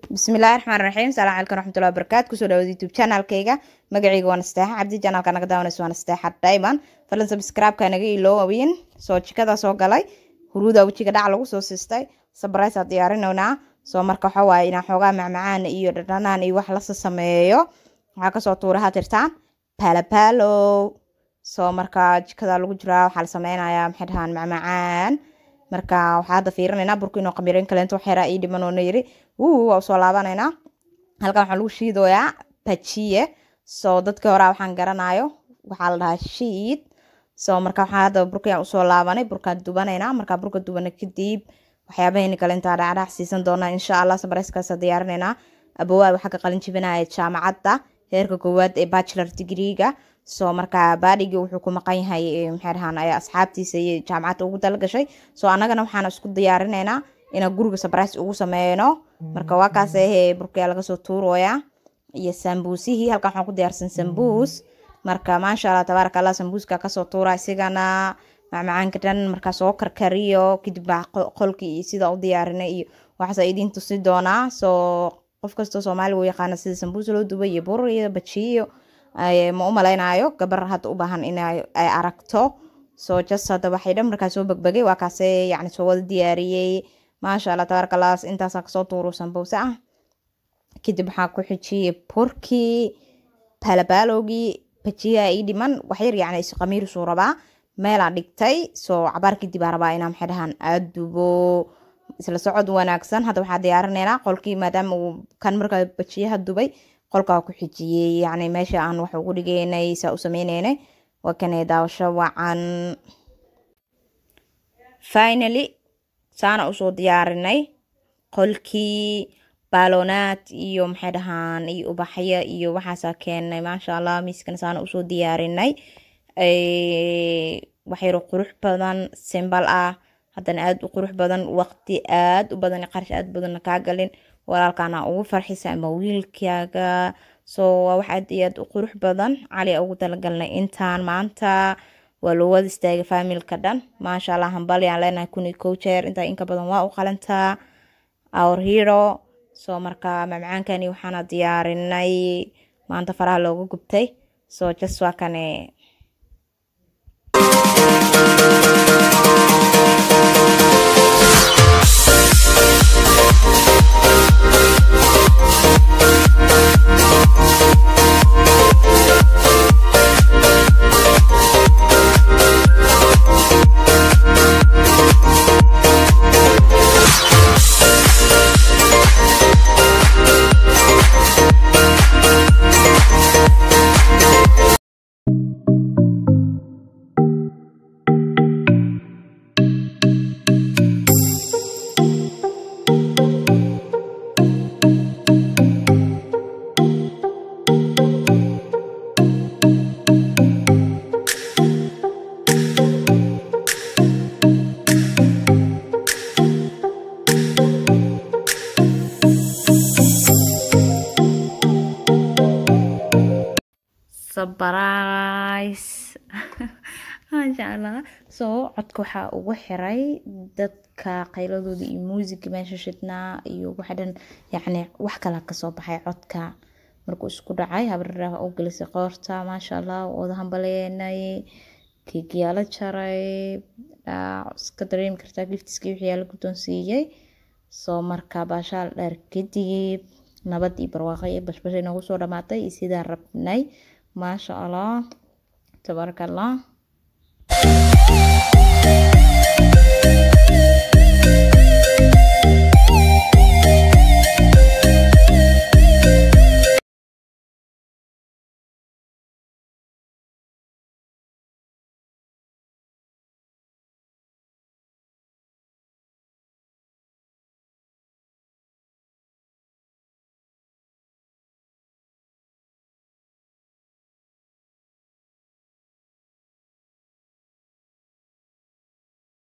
bismillahi raxmaan raxiim salaam calaykum raxmatullahi wabarakaatu kusoo dhawaad youtube channelkayga magacayga waa nasteexa cabdi channelka naga daawanaysa waa nasteexa diamond fadlan subscribe-ka naga iloowayn soo jikada soo galay huruuda wejiga dhac lagu soo sistay sabraysaa diyaarinaynaa soo marka waxa waaye inaan xoogaa macmacaan iyo dhadhanaan iyo wax lasa sameeyo waxaa kasoo tuura hatirtaan palapalo soo marka jikada lagu jiraa waxaa la sameynayaa maxay dhahaan macmacaan marka waxaa hadda fiirinaynaa burku inuu qamiirin kaleento waxyaraa ii dhiman oona yiri wuu waa usoo laabanaynaa halkan waxaa lagu shiidoyaa bajiye soo dadkii horaa waxaan garanayo waxaa la dhahaa shiid soo marka waxaa hadda burkayaan usoo laabanay burkaan dubanaynaa markaa burka dubana kadib waxyaabahayni kale intaa dhacdhac siisan doonaa insha allah sabareyskaasa diyaarinaynaa abowaa waxaa ka qalin jibinaya jaamacadda heerka koowaad ee bachelor degreega soo markaa baadhigii wuxuu ku maqan yahay maxay dhahaan asxaabtiisa iyo jaamacadda ugu dalagashay soo annagana waxaan isku diyaarinaynaa inaan guriga sabrice ugu sameyno marka waa kaas ahee burkaya laga soo tuurooyaa iyo sambuusihii halkan waxaan ku diyaarsan sambuus marka maasha allah tabaaraka allah sambuuska kasoo tuura isigana macmacaanka dhan markaa soo karkariyo kadib baa qolkii iyo sida u diyaarinay iyo waxaasa idiin tusi doonaa soo qof kastoo soomaaliga u yaqaana sida sambuus loo dubay iyo bur iyo bajiyo ma u malaynayo gabar hadda u baahan in ay aragto soo jas hadda waxay dhan markaa soo begbegay waa kaase yacni soo wada diyaariyey maasha allah tabaaraka allah intaasaa kasoo tuuru sambuuse ah kadib waxaa ku xijiyey burkii palabaalowgii bajiyaha ii dhiman waxyar yacni isqamiirisuu rabaa meelaa dhigtay soo cabaar kadib aa rabaa inaa maxay dhahaan aada dubo isla socod wanaagsan hadda waxaa diyaarinaynaa qolkii maadaama uu kan markaa bajiyaha dubay qolkaa ku xijiyey yacni meesha aan wax ugu dhigeynay saa u sameyneynay waa kanay daawasho wacan finally saana usoo diyaarinay qolkii baalonaad iyo maxay dhahaan iyo ubaxyo iyo waxaasaa keenay maasha allah miiskana saana usoo diyaarinay waxyaro qurux badan simbal ah haddana aada u qurux badan waqti aada u badan qarash aada badanna kaa galin walaalkaana ugu farxisa ama wiilkaaga soo waa wax aad iyo aad u qurux badan cali ugu talagalnay intaan maanta waa loo wada istaagay faamilka dhan maasha allah hambali aan leenahay kun iyo kow jeer intaa inka badan waa u qalantaa our hero soo marka mamcaankani waxaana diyaarinay maanta faraha looga gubtay soo jas waa kane sabrise maasha allah soo codka waxaa ugu xiray dadka qayladooda iyo muusiga meesha shidnaa iyo waxa dhan yacni wax kala kasoo baxay codka markuu isku dhacay habriraha u gelisay qoorta maasha allah wada hambaleenay keegyaala jaray iska dareemi kartaa giftiskii wixii yaa la guddoonsiiyey soo marka baashaal dheer kadib nabad iyo barwaaqo iyo bashbashay noogu soo dhamaatay iyo sidaa rabnay maasha allah tabaaraka allah